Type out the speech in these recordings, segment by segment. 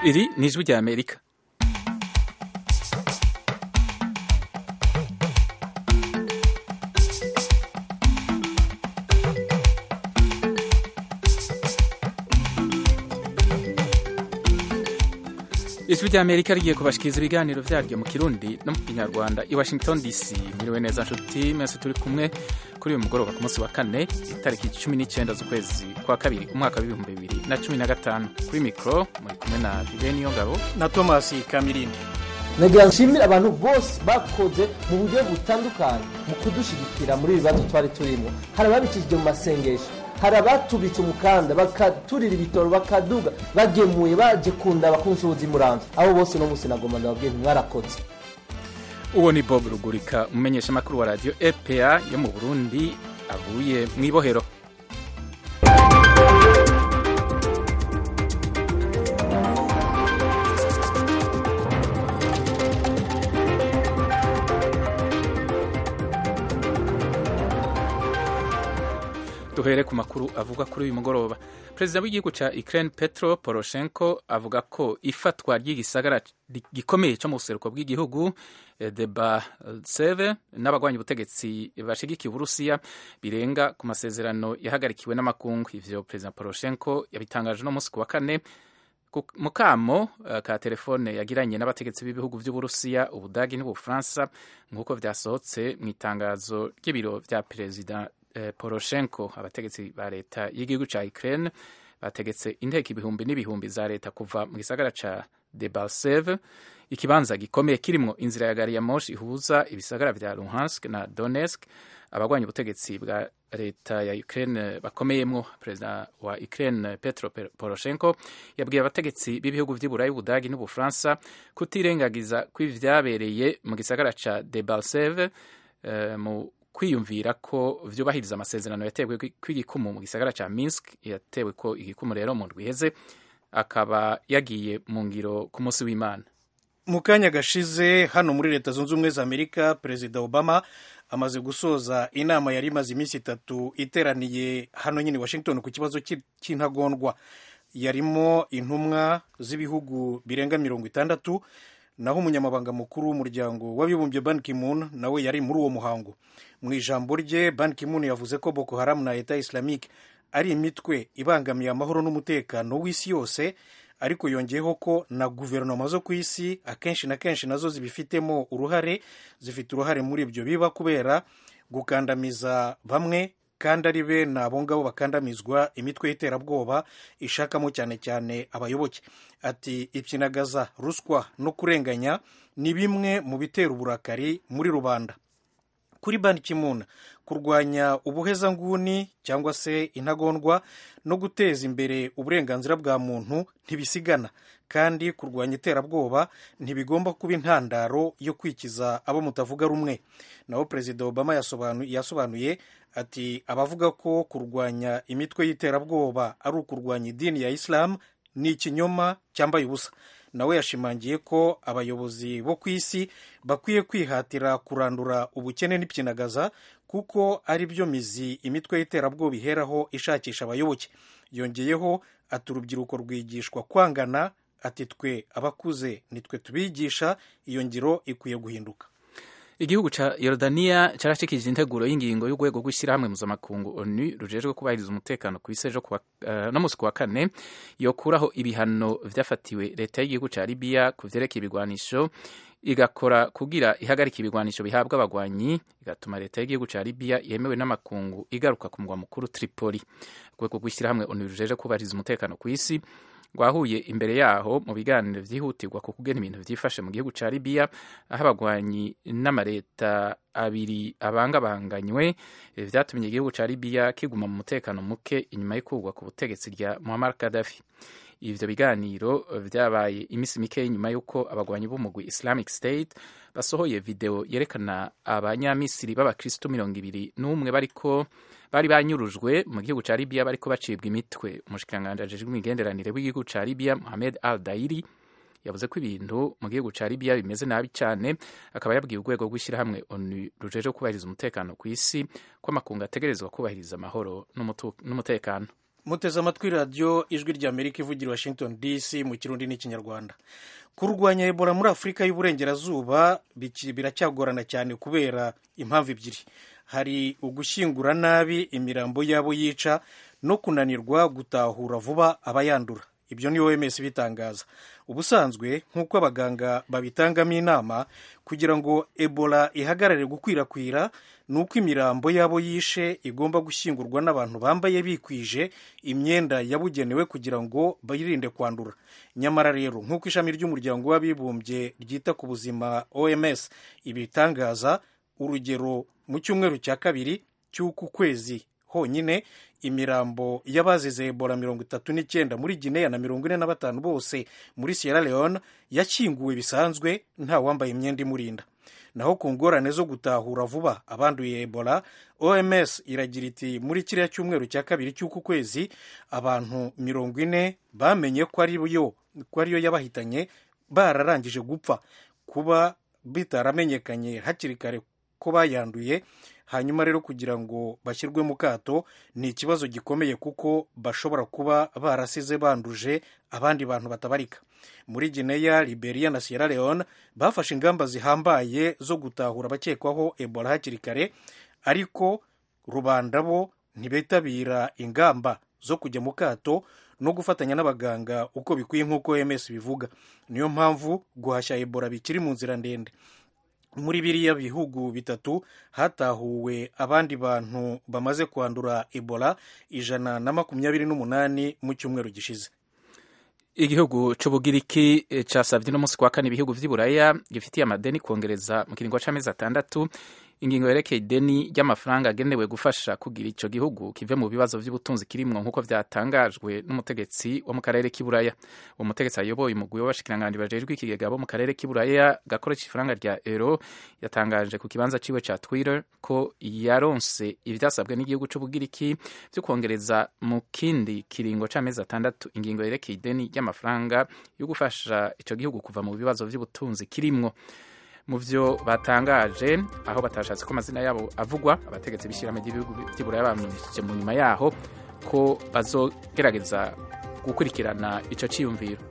Iri ni ijwi rya Amerika ijwi rya Amerika rigiye kubashikiriza ibiganiro vyaryo mu Kirundi no mu Kinyarwanda i Washington DC mwiriwe neza nshuti mwese turi kumwe kuri uyu mugoroba ku munsi wa kane itariki cumi n'icyenda z'ukwezi kwa kabiri umwaka w'ibihumbi bibiri na cumi na gatanu kuri mikoro muri kumwe na Viveni Ngabo na Thomas Kamirindi nagira nshimire abantu bose bakoze mu buryo butandukanye mu kudushigikira muri ibi bibazo twari turimo hari ababicishije mu masengesho hari abatubitse umukanda bakaturira ibitoro bakaduga bagemuye baje kunda abakunzi muramvye abo bose no musi nagomba ndababwiye ntimwarakoze uwo ni Bob Rugurika umumenyeshamakuru wa radio EPA yo mu Burundi avuye mu ibohero duhere ku makuru avuga kuri uyu mugoroba perezida w'igihugu ca Ukraine Petro Poroshenko avuga ko ifatwa ry'igisagara gikomeye cyo mu buseruko bw'igihugu Debaltseve n'abagwanya ubutegetsi bashigikiye Uburusiya birenga ku masezerano yahagarikiwe n'amakungu ivyo perezida Poroshenko yabitangaje no munsi ku wa kane mu kamo ka telefone yagiranye n'abategetsi b'ibihugu vy'Uburusiya Ubudagi n'Ubufaransa nk'uko vyasohotse mu itangazo ry'ibiro vya perezida Poroshenko abategetsi ba leta y'igihugu ca Ukraine bategetse inteko ibihumbi n'ibihumbi za leta kuva mu gisagara ca Debaltseve ikibanza gikomeye kirimwo inzira ya gari ya moshi ihuza ibisagara vya Luhansk na Donetsk abagwanya ubutegetsi bwa leta ya Ukraine bakomeyemwo perezida wa Ukraine Petro Poroshenko yabwiye abategetsi b'ibihugu vy'Iburayi Ubudagi n'Ubufaransa kutirengagiza kw'ivyabereye mu gisagara ca Debaltseve uh, mu kwiyumvira ko vyubahiriza amasezerano yatewe kw'igikumu mu gisagara ca Minsk yatewe ko igikumu rero mu ndwi iheze akaba yagiye mu ngiro ku munsi w'Imana mu kanya gashize hano muri leta zunze ubumwe za amerika perezida obama amaze gusoza inama yari imaze iminsi itatu iteraniye hano nyine washington ku kibazo cy'intagondwa yarimo intumwa z'ibihugu birenga mirongo itandatu naho umunyamabanga mukuru w'umuryango w'abibumbye ban ki-moon nawe yari muri uwo muhango mu ijambo rye ban ki-moon yavuze ko boko haram na leta islamique ari imitwe ibangamiye amahoro n'umutekano w'isi yose ariko yongeyeho ko na guverinoma zo ku isi akenshi na kenshi nazo zibifitemo uruhare zifite uruhare muri ibyo biba kubera gukandamiza bamwe kandi ari bene abo ngabo bakandamizwa imitwe y'iterabwoba ishakamo cyane cyane abayoboke ati ipyinagaza ruswa no kurenganya ni bimwe mu bitera uburakari muri rubanda kuri ban ki-moon kurwanya ubuhezanguni cyangwa se intagondwa no guteza imbere uburenganzira bwa muntu ntibisigana kandi kurwanya iterabwoba ntibigomba kuba intandaro yo kwikiza abo mutavuga rumwe naho perezida obama yasobanuye ati abavuga ko kurwanya imitwe y'iterabwoba ari ukurwanya idini ya isilamu ni ikinyoma cyambaye ubusa nawe yashimangiye ko abayobozi bo ku isi bakwiye kwihatira kurandura ubukene n'ipyinagaza kuko ari byo mizi imitwe y'iterabwoba iheraho ishakisha abayoboke yongeyeho ati urubyiruko rwigishwa kwangana ati twe abakuze nitwe tubigisha iyo ngiro ikwiye guhinduka igihugu ca Yordania carashikije integuro y'ingingo y'urwego rw'ishyirahamwe mpuzamakungu ONU rujejwe kubahiriza umutekano ku isi ejo uh, no musi kuwa kane yokuraho ibihano vyafatiwe leta y'igihugu ca Libya ku vyerekeye ibigwanisho igakora kugira ihagarika ibigwanisho bihabwa abagwanyi igatuma leta y'igihugu ca Libya yemewe n'amakungu igaruka ku mugwa mukuru Tripoli urwego rw'ishyirahamwe ONU rujejwe kubahiriza umutekano ku isi rwahuye imbere yaho mu biganiro vyihutirwa ku kugena ibintu vyifashe mu gihugu ca Libya aho abagwanyi n'amareta abiri abangabanganywe vyatumye igihugu ca Libya kiguma mu mutekano muke inyuma y'ikugwa ku butegetsi rya Muammar Gaddafi ivyo biganiro vyabaye imisi mike nyuma y'uko abagwanyi b'umugwi Islamic State basohoye video yerekana abanyamisiri b'abakristo mirongo ibiri n'umwe bariko bari banyurujwe mu gihugu ca Libya bariko bacibwa imitwe umushikiranganji ajejwe imigenderanire w'igihugu ca Libya Mohamed Al Dairi yavuze ko ibintu mu gihugu ca Libya bimeze nabi cyane akaba yabwiye urwego rw'ishyirahamwe ONU rujejwe kubahiriza umutekano ku isi ko amakungu ategerezwa kubahiriza amahoro n'umutekano muteze amatwi radiyo ijwi ry'amerika ivugira washington dc mu kirundi n'ikinyarwanda kurwanya ebola muri afurika y'uburengerazuba biracyagorana cyane kubera impamvu ebyiri hari ugushyingura nabi imirambo y'abo yica no kunanirwa gutahura vuba abayandura ibyo ni oms bitangaza ubusanzwe nk'uko abaganga babitangamo inama kugira ngo ebola ihagarare gukwirakwira ni uko imirambo y'abo yishe igomba gushyingurwa n'abantu bambaye bikwije imyenda yabugenewe kugira ngo birinde kwandura nyamara rero nk'uko ishami ry'umuryango w'abibumbye ryita ku buzima oms ibitangaza urugero mu cyumweru cya kabiri cy'uku kwezi honyine imirambo y'abazize ebola mirongo itatu n'icyenda muri gineya na mirongo ine na batanu bose muri sierra leone yakinguwe bisanzwe nta wambaye imyenda imurinda naho ku ngorane zo gutahura vuba abanduye ebola oms iragira iti muri kiriya cyumweru cya kabiri cy'uku kwezi abantu mirongo ine bamenye ko ariyo yabahitanye bararangije gupfa kuba bitaramenyekanye hakiri kare ko bayanduye hanyuma rero kugira ngo bashyirwe mu kato ni ikibazo gikomeye kuko bashobora kuba barasize banduje abandi bantu batabarika muri gineya liberia na sierra leone bafashe ingamba zihambaye zo gutahura abakekwaho ebola hakiri kare ariko rubanda bo ntibitabira ingamba zo kujya mu kato no gufatanya n'abaganga uko bikwiye nk'uko ms bivuga niyo mpamvu guhashya ebola bikiri mu nzira ndende muri biriya bihugu bitatu hatahuwe abandi bantu bamaze kwandura ebola ijana na makumyabiri n'umunani mu cyumweru gishize igihugu c'ubugiriki casavye no musi kwa kane ibihugu vy'iburaya gifitiye amadeni kongereza mu kiringo c'amezi atandatu ingingo yerekeye ideni ry'amafaranga agenewe gufasha kugira ico gihugu kive mu bibazo vy'ubutunzi kirimwo nk'uko vyatangajwe n'umutegetsi wo mu karere k'iburaya uwo mutegetsi ayoboye umugwi w'abashikiranganji bajejwe ikigega bo mu karere k'iburaya gakoresha ifaranga rya euro yatangaje ku kibanza ciwe ca twitter ko yaronse ivyasabwe n'igihugu c'ubugiriki vyo kongereza mu kindi kiringo c'amezi atandatu ingingo yerekeye ideni ry'amafaranga yo gufasha ico gihugu kuva mu bibazo vy'ubutunzi kirimwo mu vyo batangaje aho batashatse ko amazina yabo avugwa abategetsi b'ishyirahamwe ry'ibihugu by'iburaya bamenyesheje mu nyuma yaho ko bazogerageza gukurikirana ico ciyumviro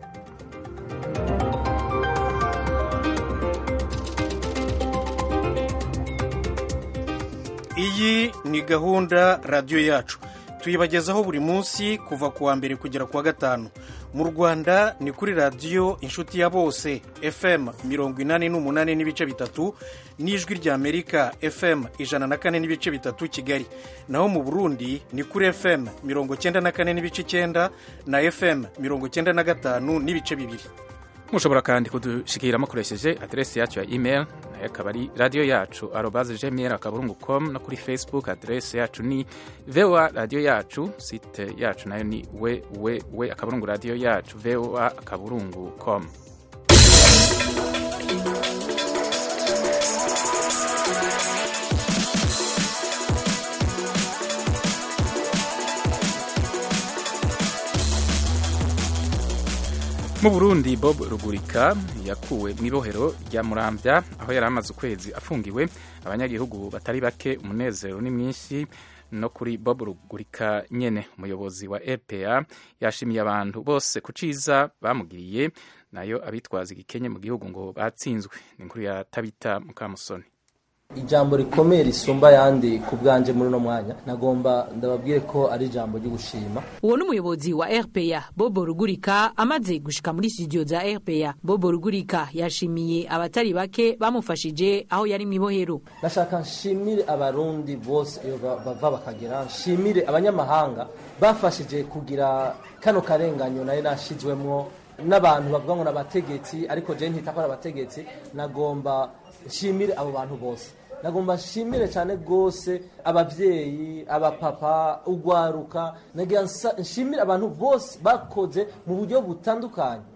iyi ni gahunda radiyo yacu tuyibagezaho buri munsi kuva ku wa mbere kugera ku wa gatanu mu rwanda ni kuri radiyo inshuti ya bose fm mirongo inani n'umunani n'ibice bitatu n'ijwi ry'amerika fm ijana na kane n'ibice bitatu kigali naho mu burundi ni kuri fm mirongo cyenda na kane n'ibice icyenda na fm mirongo cyenda na gatanu n'ibice bibiri mushobora kandi kudushikira mukoresheje aderesi yacu ya email nayo akaba ari radiyo yacu arobaze gmail akaburungu com no kuri facebook aderesi yacu ni voa radiyo yacu site yacu nayo ni www akaburungu radiyo yacu voa akaburungu com mu burundi bob rugurika yakuwe mu ibohero rya murambya aho yari amaze ukwezi afungiwe abanyagihugu batari bake umunezero ni mwinshi no kuri bob rugurika nyene umuyobozi wa rpa yashimiye abantu bose ku ciza bamugiriye nayo abitwaza igikenye mu gihugu ngo batsinzwe ni inkuru ya tabita mukamusoni ijambo rikomeye risumba ayandi ku bwanje muri uno mwanya nagomba ndababwire ko ari ijambo ryo gushima uwo ni umuyobozi wa rpa bobo rugurika amaze gushika muri studio za rpa bobo rugurika yashimiye abatari bake bamufashije aho yari mu ibohero nashaka nshimire abarundi bose iyo bava bakagera nshimire abanyamahanga bafashije kugira kano karenganyo nari nashizwemwo n'abantu bavuga ngo n'abategetsi ariko je ntita ko ari abategetsi nagomba nshimire abo bantu bose nagomba nshimire cyane rwose ababyeyi abapapa ugwaruka nagira nshimire abantu bose bakoze mu buryo butandukanye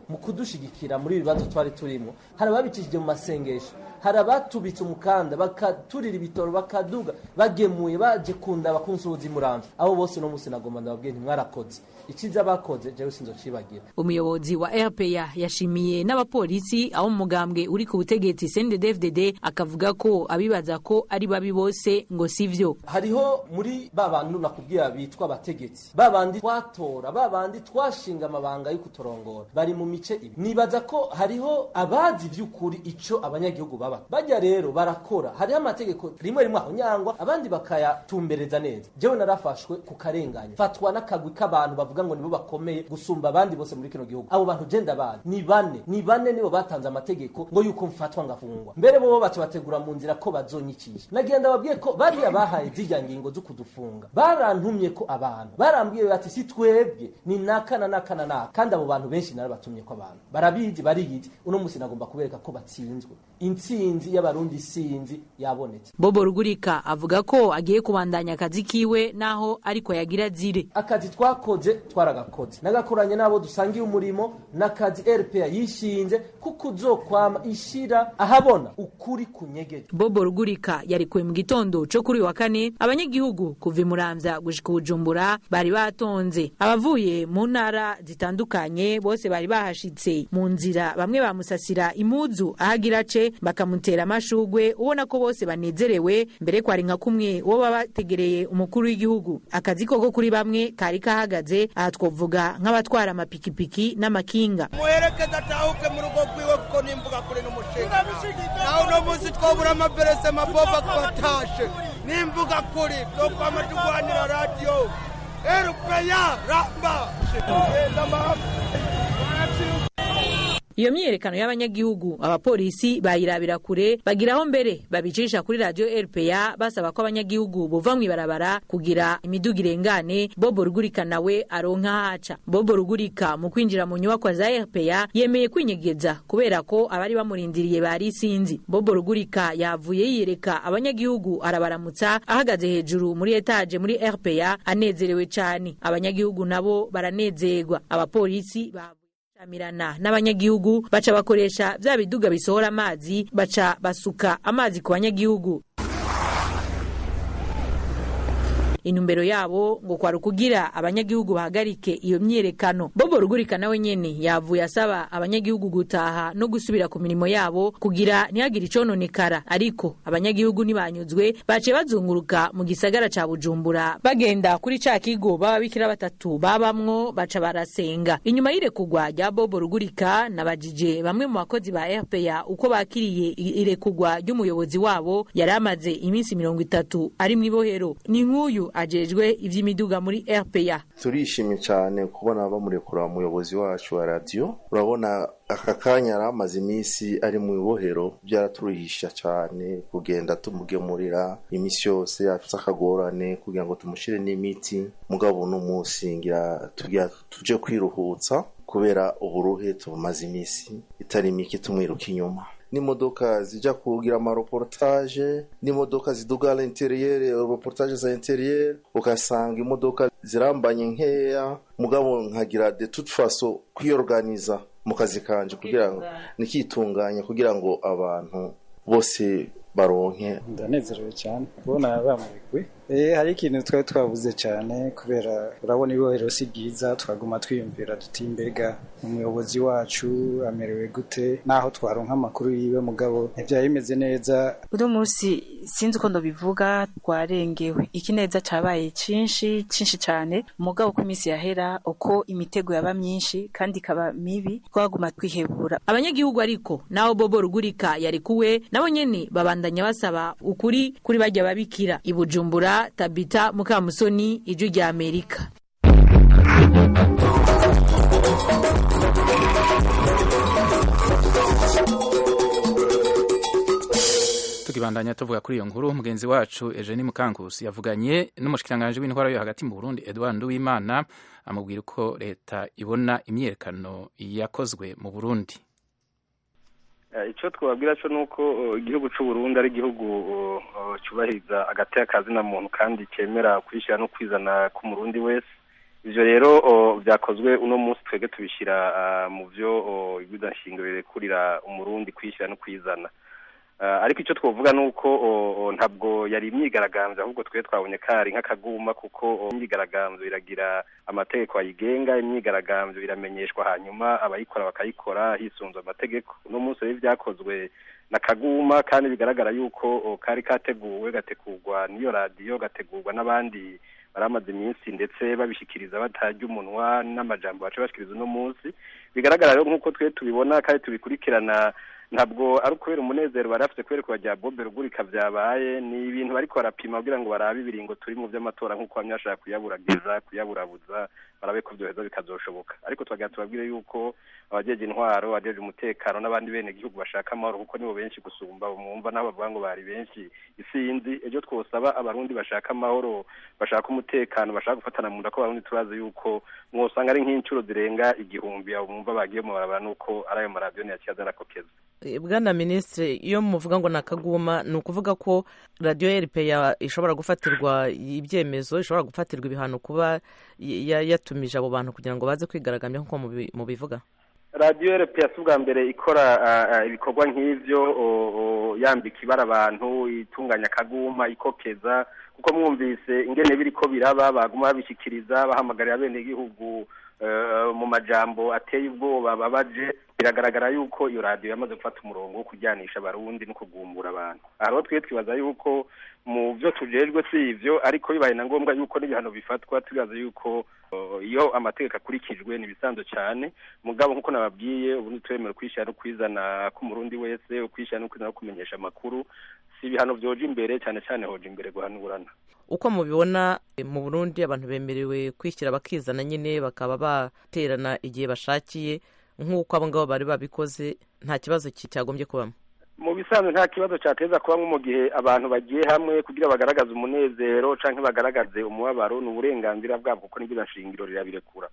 mu kudushigikira muri ibi bibazo twari turimo hari ababicishije mu masengesho hari abatubitse umukanda bakaturira ibitoro bakaduga bagemuye baje kunda bakunsuhuza imuramvya abo bose uno munsi nagomba ndababwiye ntimwarakoze iciza bakoze jewe sinzocibagira umuyobozi wa RPA yashimiye n'abapolisi aho mu mugambwe uri ku butegetsi CNDD-FDD akavuga ko abibaza ko ari babi bose ngo sivyo hariho muri ba bantu nakubwira bitwa abategetsi ba bandi twatora ba bandi twashinga amabanga yo kutorongora bari mu mice ibi nibaza ko hariho abazi vy'ukuri ico abanyagihugu baba bajya rero barakora hariho amategeko rimwe rimwe aho nyangwa abandi bakayatumbereza neza jewe narafashwe ku karenganya fatwa n'akagwi k'abantu bavuga ngo nibo bakomeye gusumba abandi bose muri kino gihugu abo bantu je ndabazi ni bane ni bane nibo batanze amategeko ngo yuko mfatwa ngafungwa mbere bobo baca bategura mu nzira ko bazonyikisha nagira ndababwiye ko bariya bahaye zirya ngingo zo kudufunga barantumye ko abantu barambwiye bati si twebwe ni nakana nakana naka kandi abo bantu benshi narabatumye ko abantu barabizi bariyizi uno munsi nagomba kubereka ko batsinzwe intsinzi y'abarundi sinzi yabonetse Bobo Rugurika avuga ko agiye kubandanya akazi kiwe naho ariko yagira zire akazi twakoze twaragakoze nagakoranye n'abo dusangiye umurimo n'akazi RPA yishinze kuko uzokwama ishira ahabona ukuri kunyegeje Bobo Rugurika yarikuwe mu gitondo co kuri uyu wa kane abanyagihugu kuva imuramvya gushika Bujumbura bari batonze abavuye mu ntara zitandukanye bose bari bahashitse mu nzira bamwe bamusasira imuzu ahagira ce bakamutera amashugwe ubona ko bose banezerewe mbere kwari nka kumwe uwo baba bategereye umukuru w'igihugu akazi koko kuri bamwe kari kahagaze aha twovuga nk'abatwara amapikipiki n'amakinga muherekeza atahuke mu rugo rwiwe kuko nimvuga kuri n'umushinga nawe uno munsi twabura amaperese maboba twatashe nimvuga kuri twokwama tugwanira radiyo erupeya ramba iyo myiyerekano y'abanyagihugu abapolisi bayirabira kure bagiraho mbere babicisha kuri radio RPA basaba ko abanyagihugu bova mw'ibarabara kugira imiduga irengane Bobo Rugurika nawe aronka haca Bobo Rugurika mu kwinjira mu nyubako za RPA yemeye kwinyegeza kubera ko abari bamurindiriye bari sinzi Bobo Rugurika yavuye yiyereka abanyagihugu arabaramutsa ahagaze hejuru muri etage muri RPA anezerewe cyane abanyagihugu nabo baranezerwa abapolisi bavu shamirana n'abanyagihugu baca bakoresha vya biduga bisohora amazi baca basuka amazi ku banyagihugu intumbero yabo ngo kwari ukugira abanyagihugu bahagarike iyo myiyerekano bobo rugurika nawe nyene yavuye asaba abanyagihugu gutaha no gusubira ku mirimo yabo kugira ntihagire icononekara ariko abanyagihugu ntibanyuzwe baciye bazunguruka mu gisagara ca bujumbura bagenda kuri ca kigo b'ababikira batatu babamwo baca barasenga inyuma y'irekugwa rya bobo rugurika nabajije bamwe mu bakozi ba rpa uko bakiriye irekugwa ry'umuyobozi wabo yari amaze iminsi mirongo itatu ari mw'ibohero ni nk'uyu ajejwe ivy'imiduga muri RPA turishimye cyane kubona bamurekura umuyobozi wacu wa radiyo urabona aka kanya yari amaze iminsi ari mu ibohero byaraturuhisha cyane kugenda tumugemurira iminsi yose afite akagorane kugira ngo tumushyire n'imiti mugabo uno munsi ngira tujye kwiruhutsa kubera uburuhe tubumaze iminsi itari mike tumwiruka inyuma n'imodoka zijya kugira amareportage n'imodoka ziduga à l'intérieur reportage za intérieur ugasanga imodoka zirambanye nkeya mugabo nkagira de toute façon kwiorganiza mu kazi kanje kugira ngo nikitunganya kugira ngo abantu bose baronke ndanezerewe cyane kubona bamurikwe eh hari ikintu twari twavuze cyane kubera urabona ibohero si byiza twaguma twiyumvira duti mbega umuyobozi wacu amerewe gute naho twaronka amakuru yiwe mugabo ntibyari bimeze neza uno munsi sinzi uko ndabivuga twarengewe ikineza cabaye cinshi cinshi cyane mugabo ko iminsi yahera uko imitego yaba myinshi kandi ikaba mibi twaguma twihebura abanyagihugu ariko naho bobo rugurika yari kuwe nabo nyene babandanya basaba ukuri kuri bajya babikira ibujumbura tabita mukamusoni ijwi rya amerika tukibandanya tuvuga kuri iyo nkuru mugenzi wacu Eugenie Mukankusi yavuganye n'umushikiranganje w'intwara yo hagati mu Burundi Edouard Nduwimana amubwira uko leta ibona imyerekano yakozwe mu Burundi icyo twababwira cyo ni uko igihugu cy'u Burundi ari igihugu cyubahiriza agateka kazina muntu kandi cyemera kwishyira no kwizana k'umurundi wese ivyo rero vyakozwe uno munsi twebwe tubishyira mu vyo ibwiza nshingiro rirekurira umurundi kwishyira no kwizana ariko icyo twavuga ni uko ntabwo yari imyigaragambyo ahubwo twe twabonye kari nk'akaguma kuko imyigaragambyo iragira amategeko ayigenga imyigaragambyo iramenyeshwa hanyuma abayikora bakayikora hisunzwe amategeko uno munsi rero byakozwe na kaguma kandi bigaragara yuko kari kateguwe gategurwa n'iyo radiyo gategurwa n'abandi baramaze iminsi ndetse babishyikiriza batarya umunwa n'amajambo baca bashikiriza uno munsi bigaragara rero nk'uko twe tubibona kandi tubikurikirana ntabwo ari ukubera umunezero bari bafite kubera kubajya bobe rugurika byabaye ni ibintu bariko barapima kugira ngo barabe ibiringo turi mu by'amatora nk'uko bamwe bashaka kuyaburagiza kuyaburabuza barabe ko byoheza bikazoshoboka ariko twagira tubabwire yuko abajeje intwaro abajeje umutekano n'abandi bene gihugu bashaka amahoro kuko nibo benshi gusumba umwumva n'abo bavuga ngo bari benshi isinzi ejo twosaba abarundi bashaka amahoro bashaka umutekano bashaka gufatana mu nda ko abarundi turazi yuko mwosanga ari nk'incuro zirenga igihumbi abo mwumva bagiye mu barabara nuko ari ayo maradiyo ntiyakiyaza arakokeza bwana minisitiri iyo muvuga ngo ni akaguma ni ukuvuga ko radiyo rpa ishobora gufatirwa ibyemezo ishobora gufatirwa ibihano kuba yatumije abo bantu kugira ngo baze kwigaragambya nk'uko mubivuga radiyo rpa si ubwa mbere ikora ibikorwa nk'ibyo yambika ibara abantu itunganya akaguma ikokeza kuko mwumvise ingene biri ko biraba baguma babishyikiriza bahamagarira abenegihugu mu majambo ateye ubwoba babaje biragaragara yuko iyo radiyo yamaze gufata umurongo wo kujyanisha abarundi no kugumbura abantu aha rero twe twibaza yuko mu byo tujejwe si ivyo ariko bibaye na ngombwa yuko n'ibihano bifatwa twibaza yuko iyo amategeko akurikijwe ni ibisanzwe cyane mugabo nk'uko nababwiye ubu ntitwemere kwishyira no kwizana k'umurundi wese ukwishyira no kwizana no kumenyesha amakuru si ibihano vyoja imbere cyane cyane hoja imbere guhanurana uko mubibona mu burundi abantu bemerewe kwishyira bakizana nyine bakaba baterana igihe bashakiye nk'uko abo ngabo bari babikoze nta kibazo cyagombye kubamo mu bisanzwe nta kibazo cyateza kubamo mu gihe abantu bagiye hamwe kugira bagaragaze umunezero cyangwa bagaragaze umubabaro ni uburenganzira bwabo kuko n'ibyo nshingiro rirabirekura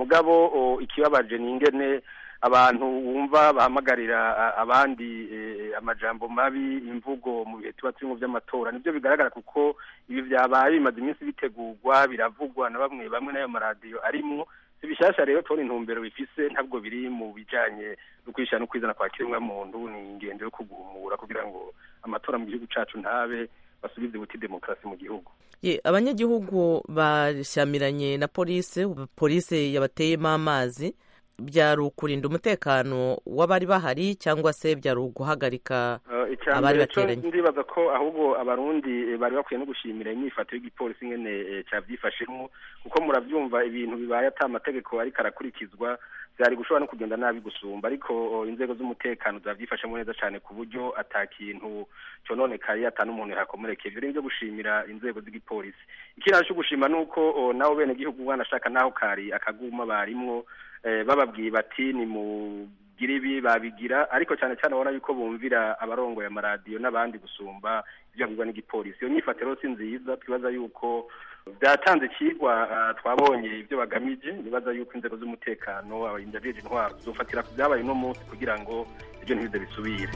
mugabo ikibabaje ni ingene abantu wumva bahamagarira abandi amajambo mabi imvugo mu bihe tuba turimo by'amatora nibyo bigaragara kuko ibi byabaye bimaze iminsi bitegurwa biravugwa na bamwe bamwe n'ayo maradiyo arimo si bishyashya rero tubona intumbero bifise ntabwo biri mu bijyanye no kwishyira no kwizana kwa kiremwamuntu ni ingendo yo kugumura kugira ngo amatora mu gihugu cyacu ntabe basubize buti demokarasi mu gihugu abanyagihugu bashyamiranye na polisi polisi yabateyemo amazi byari ukurinda umutekano w'abari bahari cyangwa se byari uguhagarika abari bateranye ndibaza ko ahubwo abarundi bari bakwiye no gushimira imyifato y'igipolisi nyene cyabyifashemo kuko murabyumva ibintu bibaye ata amategeko ariko arakurikizwa byari gushobora no kugenda nabi gusumba ariko inzego z'umutekano zabyifashemo neza cyane ku buryo ata kintu cononekaye ata n'umuntu yakomerekeye ibyo byo gushimira inzego z'igipolisi ikindi cyo gushima ni uko nabo bene gihugu banashaka naho kari akaguma barimwo bababwiye bati ni mugire ibi babigira ariko cyane cyane ubona yuko bumvira abarongoye amaradiyo n'abandi gusumba ibyo babwirwa n'igipolisi iyo nyifatiro si nziza twibaza yuko byatanze ikigwa twabonye ibyo bagamije nibaza yuko inzego z'umutekano abarindajeje intwaro zofatira ku byabaye uno munsi kugira ngo ibyo ntibize bisubire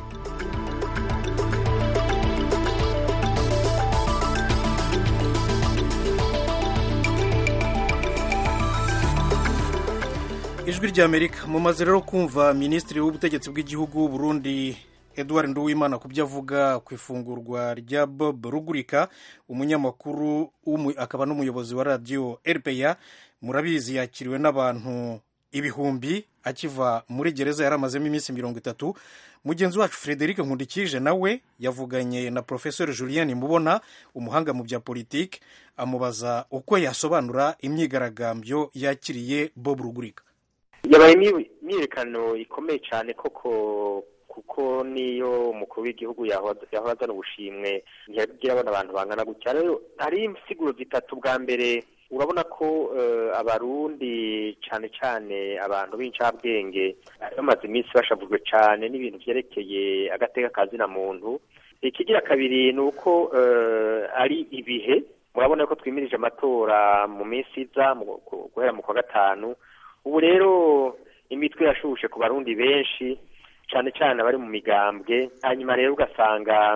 ijwi ry'amerika mumaze rero kumva minisitiri w'ubutegetsi bw'igihugu Burundi Edouard Nduwimana ku byo avuga ku ifungurwa rya Bob Rugurika umunyamakuru akaba n'umuyobozi wa radiyo RPA murabizi yakiriwe n'abantu ibihumbi akiva muri gereza yari amazemo iminsi mirongo itatu mugenzi wacu Frederic Nkundikije nawe yavuganye na Professor Julien Mubona umuhanga mu bya politiki amubaza uko yasobanura imyigaragambyo yakiriye Bob Rugurika yabaye imyiyerekano ikomeye cyane koko kuko niyo umukuru w'igihugu yahora azana ubushimwe ntiyagira abona abantu bangana gutya rero hari insiguro zitatu bwa mbere urabona ko abarundi cyane cyane abantu b'incabwenge bamaze iminsi bashavujwe cyane n'ibintu byerekeye agateka kazina muntu ikigira kabiri ni uko ari ibihe murabona ko twimirije amatora mu minsi iza guhera mu kwa gatanu ubu rero imitwe yashushe ku barundi benshi cyane cyane abari mu migambwe hanyuma rero ugasanga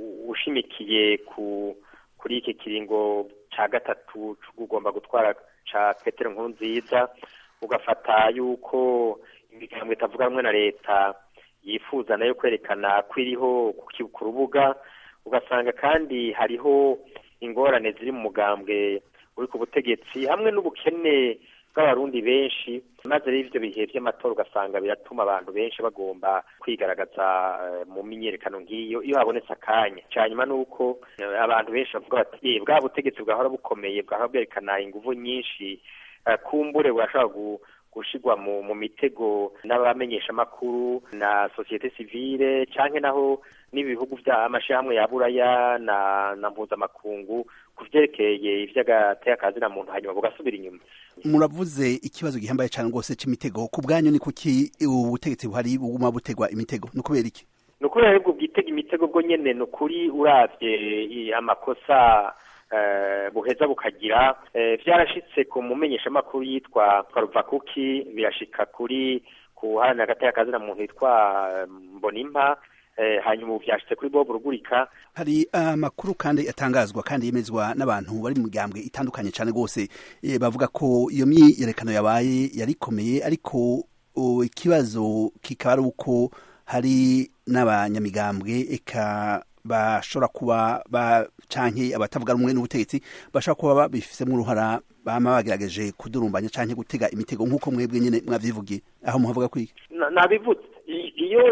ushimikiye ku kuri iki kiringo cya gatatu ugomba gutwara ca petero nkuru nziza ugafata yuko imigambo itavuga rumwe na leta yifuza nayo kwerekana ko iriho ku rubuga ugasanga kandi hariho ingorane ziri mu mugambwe uri ku butegetsi hamwe n'ubukene bw'abarundi benshi maze rero ivyo bihe vy'amatora ugasanga biratuma abantu benshi bagomba kwigaragaza mu myiyerekano nk'iyo iyo habonetse akanya canyuma nuko abantu benshi bavuga bati bwa butegetsi bwahora bukomeye bwahora bwerekana inguvu nyinshi kumbure burashobora gushigwa mu, mu mitego n'abamenyesha makuru na societe civile canke naho n'ibihugu vya amashirahamwe ya buraya na na mpuzamakungu ku vyerekeye ivy'agateka na muntu hanyuma bugasubira inyuma muravuze ikibazo gihambaye cyane rwose cy'imitego ku bwanyu ni kuki ubutegetsi buhari buguma butegwa imitego ni ukubera iki ni ukubera aribwo bwitega imitego bwo nyene ni ukuri uravye amakosa buheza bukagira vyarashitse ku mumenyeshamakuru yitwa twaruvakuki birashika kuri kuharanira agateka kazina muntu yitwa mbonimpa hanyuma ubu vyashitse kuri bob rugurika hari amakuru kandi atangazwa kandi yemezwa n'abantu bari mu migambwe itandukanye cyane rwose bavuga ko iyo myiyerekano yabaye yari ikomeye ariko ikibazo kikaba ari uko hari n'abanyamigambwe eka bashobora kuba ba canke abatavuga rumwe n'ubutegetsi bashobora kuba babifisemo uruhara bama bagerageje kudurumbanya canke gutega imitego nk'uko mwebwe nyene mwavyivugiye aho muhavuga kwiki nabivutse iyo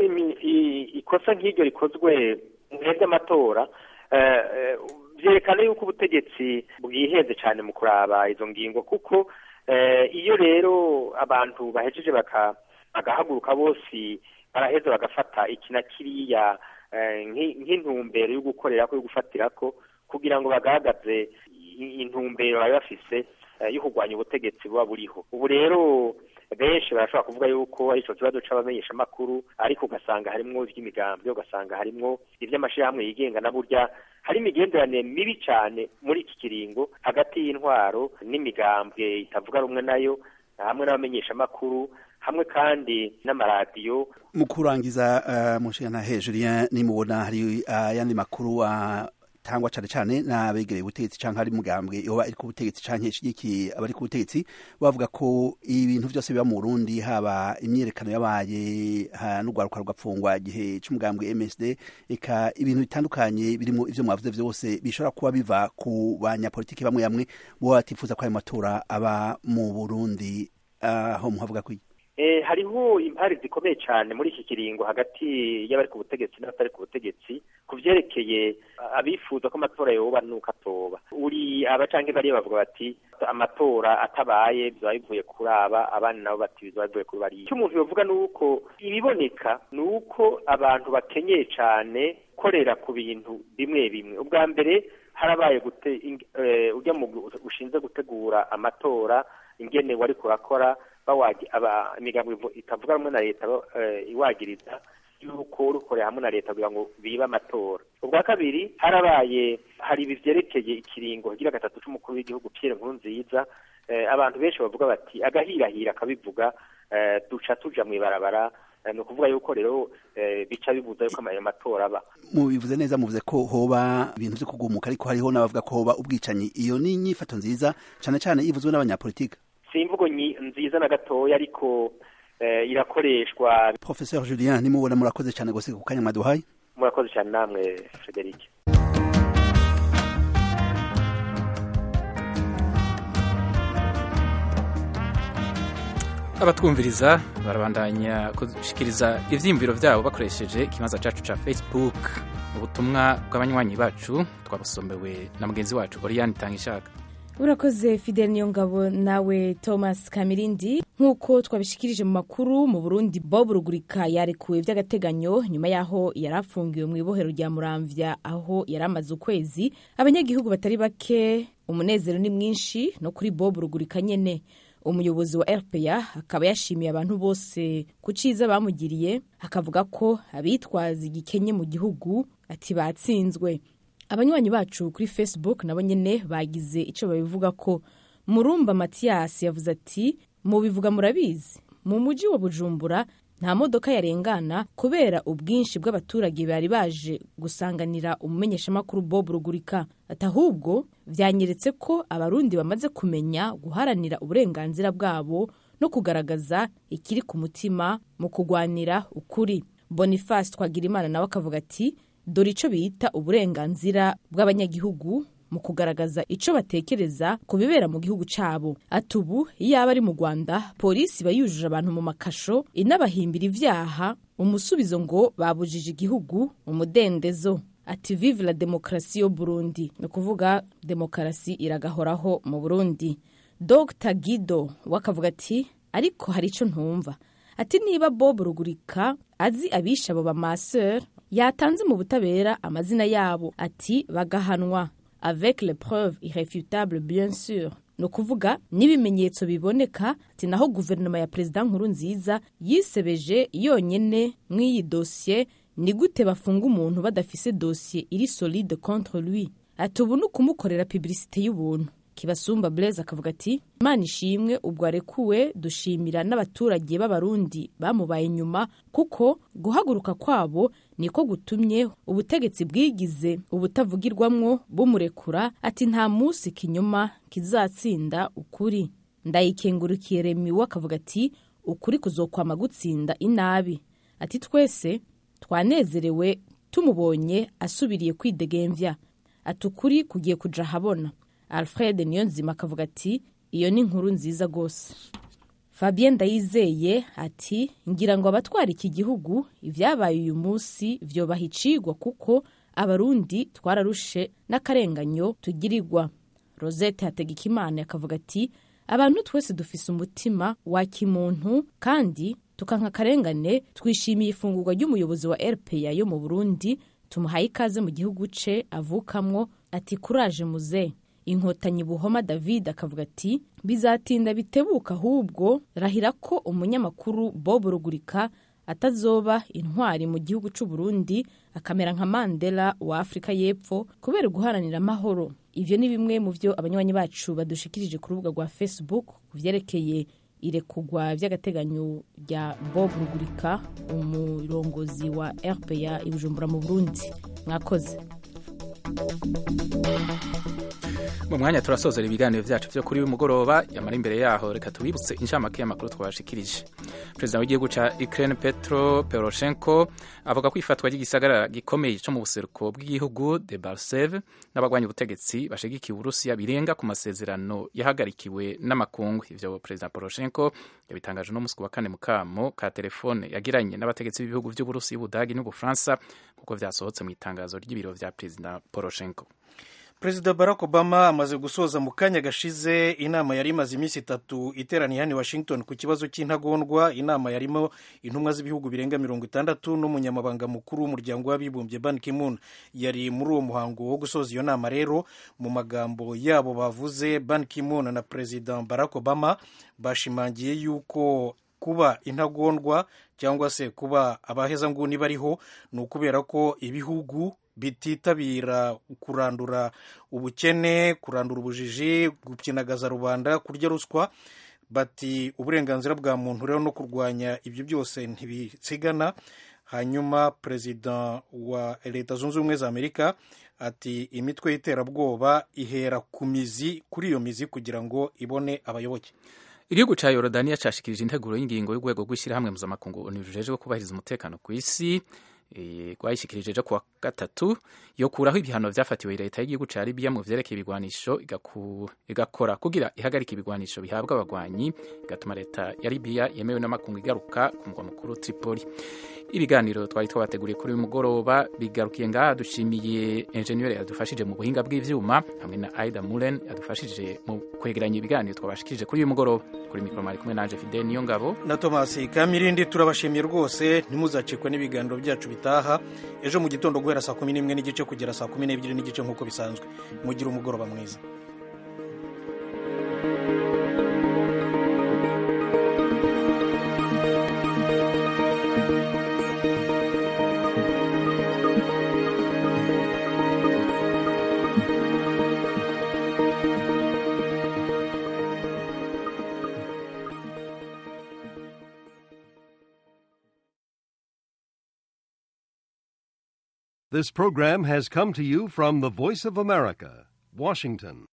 ikosa nk'iryo rikozwe mwebwe amatora vyerekana yuko ubutegetsi bwihenze cane mu kuraba izo ngingo kuko iyo rero abantu bahejeje bagahaguruka bose baraheza bagafata iki na kiriya nk'intumbero yo gukorera ko yo gufatira ko kugira ngo bagaragaze intumbero bari bafise yo kurwanya ubutegetsi buba buriho ubu rero benshi barashobora kuvuga yuko ari ico kibazo c'abamenyeshamakuru ariko ugasanga harimwo ivy'imigambwe ugasanga harimwo ivy'amashirahamwe yigenga na burya hari imigenderanire mibi cane muri iki kiringo hagati y'intwaro n'imigambwe itavuga rumwe nayo hamwe n'abamenyeshamakuru hamwe kandi n'amaradiyo mu kurangiza uh, mushana hejuru ya nimubona hari ayandi uh, makuru atangwa uh, cane cane n'abegereye ubutegetsi canke ari mugambwe yoba ari ku butegetsi canke ishigiki abari ku butegetsi bavuga ko ibintu vyose biba mu Burundi haba imyerekano yabaye n'urwaruka rugapfungwa igihe c'umugambwe MSD eka ibintu bitandukanye birimo ivyo mwavuze vyose bishobora kuba biva ku banyapolitiki bamwe bamwe bo batifuza ko ayo matora aba mu Burundi aho muhavuga kwiki Eh, hariho impari zikomeye cyane muri iki kiringo hagati y'abari ku butegetsi n'abatari ku butegetsi ku vyerekeye abifuza ko amatora yoba nuko atoba uri abacanke bariya bavuga bati amatora atabaye biba bivuye kuri aba abandi nabo bati biba bivuye kuri bariya icyo umuntu yovuga ni uko ibiboneka ni uko abantu bakenyeye cyane korera ku bintu bimwe bimwe ubwa mbere harabaye gute uh, ujya mu ushinzwe gutegura amatora ingene wari kurakora bawagi aba imigambo itavuga rumwe na leta iwagiriza yuko urukorera hamwe na leta kugira ngo bibe amatora ubwa kabiri harabaye hari ibi vyerekeye ikiringo kigira gatatu c'umukuru w'igihugu Pierre Nkurunziza abantu benshi bavuga bati agahirahira akabivuga duca tuja mw'ibarabara ni ukuvuga yuko rero bica bibuza yuko ayo matora aba mubivuze neza muvuze ko hoba ibintu vyo kugumuka ariko hariho n'abavuga ko hoba ubwicanyi iyo ni inyifato nziza cane cane ivuzwe n'abanyapolitika si imvugo nziza na gatoya ariko irakoreshwa professeur julien nimubona murakoze cyane gose ku kanya mwaduhaye murakoze cyane namwe frederic abatwumviriza barabandanya gushikiriza ivyiyumviro vyabo bakoresheje ikibanza cacu ca facebook ubutumwa bw'abanywanyi bacu twabusomewe na mugenzi wacu oriane tangishaka urakoze fidel niyongabo nawe thomas kamirindi nk'uko twabishikirije mu makuru mu burundi bob rugurika yarekuwe by'agateganyo nyuma y'aho yari afungiwe mu ibohero rya muramvya aho yari amaze ukwezi abanyagihugu batari bake umunezero ni mwinshi no kuri bob rugurika nyene umuyobozi wa rpa akaba yashimiye abantu bose ku ciza bamugiriye akavuga ko abitwaza igikenye mu gihugu ati batsinzwe abanywanyi bacu kuri facebook nabo nyene bagize ico babivuga ko murumba matiyasi yavuze ati mubivuga murabizi mu muji wa bujumbura nta modoka yarengana kubera ubwinshi bw'abaturage bari baje gusanganira umumenyeshamakuru bob rugurika ati ahubwo vyanyeretse ko abarundi bamaze kumenya guharanira uburenganzira bwabo no kugaragaza ikiri ku mutima mu kugwanira ukuri boniface twagirimana nawe akavuga ati dore ico bita uburenganzira bw'abanyagihugu mu kugaragaza ico batekereza ku bibera mu gihugu cabo ati ubu iyo aba ari mu rwanda polisi iba yujuje abantu mu makasho inabahimbira ivyaha umusubizo ngo babujije igihugu umudendezo ati vive la demokarasi yo burundi ni ukuvuga demokarasi iragahoraho mu burundi dr gido wakavuga ati ariko hari ico ntumva ati niba bob rugurika azi abisha abo bamaseur yatanze mu butabera amazina yabo ati bagahanwa avec les preuves irréfutables bien sûr ni ukuvuga n'ibimenyetso biboneka ati naho guverinoma ya perezida nkuru nziza yisebeje yonyene mw'iyi dosiye ni gute bafunga umuntu badafise dosiye iri solide contre lui ati ubu ni ukumukorera publicité y'ubuntu kibasumba blaise akavuga ati imana ishimwe ubwo arekuwe dushimira n'abaturage b'abarundi bamubaye inyuma kuko guhaguruka kwabo niko gutumye ubutegetsi bwigize ubutavugirwamwo bumurekura ati nta munsi kinyuma kizatsinda ukuri ndayikengurukiye remiwe akavuga ati ukuri kuzokwama gutsinda inabi ati twese twanezerewe tumubonye asubiriye kwidegemvya ati ukuri kugiye kuja ahabona alfred niyonzima akavuga ati iyo ni inkuru nziza rwose fabien ndayizeye ati ngira ngo abatwara iki gihugu ibyabaye uyu munsi vyobaha icigwa kuko abarundi twararushe n'akarenganyo tugirirwa rosette hategekimana akavuga ati abantu twese dufise umutima wa kimuntu kandi tukanka akarengane twishimiye ifungurwa ry'umuyobozi wa rpa yo mu burundi tumuhaye ikaze mu gihugu ce avukamwo ati kuraje muze inkotanyi buhoma david akavuga ati bizatinda bitebuka ahubwo rahira ko umunyamakuru bob rugurika atazoba intwari mu gihugu c'u Burundi akamera nka mandela wa afurika y'epfo kubera guharanira amahoro ivyo ni bimwe mu vyo abanywanyi bacu badushikirije ku rubuga rwa facebook ku vyerekeye irekugwa vy'agateganyo rya bob rugurika umurongozi wa rpa i bujumbura mu burundi mwakoze mu mwanya turasozera ibiganiro vyacu vyo kuri uyu mugoroba yamara imbere yaho reka tubibutse inshamake y'amakuru twabashikirije perezida w'igihugu ca ukraine petro poroshenko avuga ko ifatwa ry'igisagara gikomeye co mu buseruko bw'igihugu de barseve n'abagwanya ubutegetsi bashigikiye uburusiya birenga ku masezerano yahagarikiwe n'amakungu ivyo perezida poroshenko yabitangaje no musi wa kane mu kamo ka telefone yagiranye n'abategetsi b'ibihugu vy'uburusiya ubudagi n'ubufaransa kuko vyasohotse mu itangazo ry'ibiro vya perezida poroshenko perezida barack obama amaze gusoza mu kanya gashize inama yari imaze iminsi itatu iteraniye hano i washington ku kibazo cy'intagondwa inama yarimo intumwa z'ibihugu birenga mirongo itandatu n'umunyamabanga mukuru w'umuryango w'abibumbye ban kimun yari muri uwo muhango wo gusoza iyo nama rero mu magambo yabo bavuze ban kimun na perezida barack obama bashimangiye yuko kuba intagondwa cyangwa se kuba abahezanguni bariho ni ukubera ko ibihugu bititabira kurandura ubukene kurandura ubujiji gukinagaza rubanda kurya ruswa bati uburenganzira bwa muntu rero no kurwanya ibyo byose ntibisigana hanyuma perezida wa leta zunze ubumwe za amerika ati imitwe y'iterabwoba ihera ku mizi kuri iyo mizi kugira ngo ibone abayoboke igihugu ca yorodaniya cashikirije integuro y'ingingo y'urwego rw'ishyirahamwe mpuzamakungu onu rujejwe kubahiriza umutekano ku isi rwayishikirije ejo kuwa gatatu yo kuraho ibihano vyafatiwe leta y'igihugu ca libiya mu vyerekeye ibigwanisho igakora kugira ihagarika ibigwanisho bihabwa abagwanyi igatuma leta ya libiya yemewe n'amakungu igaruka ku mugwa mukuru tripoli ibiganiro twari twabateguriye kuri uyu mugoroba bigarukiye ngaha dushimiye enjeniyeri yadufashije mu buhinga bw'ivyuma hamwe na aida mulen yadufashije mu kwegeranya ibiganiro twabashikirije kuri uyu mugoroba kuri mikoro mari kumwe nanje fidel niyo ngabo na tomasi kamirindi turabashimiye rwose ntimuzacikwe n'ibiganiro byacu bitaha ejo mu gitondo guhera saa kumi n'imwe n'igice kugera saa kumi n'ebyiri n'igice nk'uko bisanzwe mugire umugoroba mwiza This program has come to you from the Voice of America, Washington.